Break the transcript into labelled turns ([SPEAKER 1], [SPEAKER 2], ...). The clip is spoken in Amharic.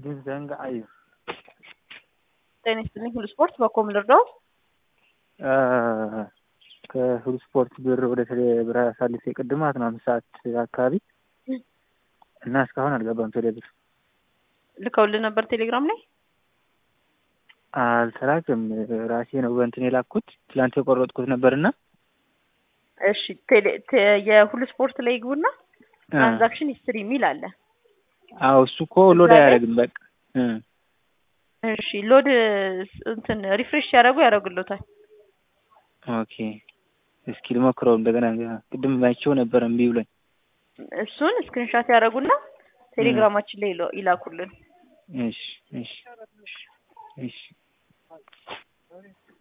[SPEAKER 1] ድንዘንግ አዩ
[SPEAKER 2] ጤና ይስጥልኝ። ሁሉ ስፖርት በኮም ልርዳው።
[SPEAKER 1] ከሁሉ ስፖርት ብር ወደ ቴሌ ብር አሳልፌ ቅድም ማለት ነው አምስት ሰዓት አካባቢ እና እስካሁን አልገባም ቴሌ ብር
[SPEAKER 2] ልከውልህ ነበር ቴሌግራም ላይ
[SPEAKER 1] አልተላክም። ራሴ ነው በእንትን የላኩት ትላንት የቆረጥኩት ነበርና
[SPEAKER 2] እሺ ቴሌ ቴ- የሁሉ ስፖርት ላይ ግቡና ትራንዛክሽን ሂስትሪ የሚል አለ።
[SPEAKER 1] አዎ እሱ እኮ ሎድ
[SPEAKER 2] እዛ ላይ-
[SPEAKER 1] አያደርግም። በቃ እ
[SPEAKER 2] እሺ ሎድ እንትን ሪፍሬሽ ሲያደርጉ ያደርግሎታል።
[SPEAKER 1] ኦኬ እስኪ ልሞክረው እንደገና። ቅድም አይቼው ነበር እምቢ ብሎኝ።
[SPEAKER 2] እሱን ስክሪንሻት ያደርጉና ቴሌግራማችን ላይ ይሎ- ይላኩልን።
[SPEAKER 1] እሺ እሺ እሺ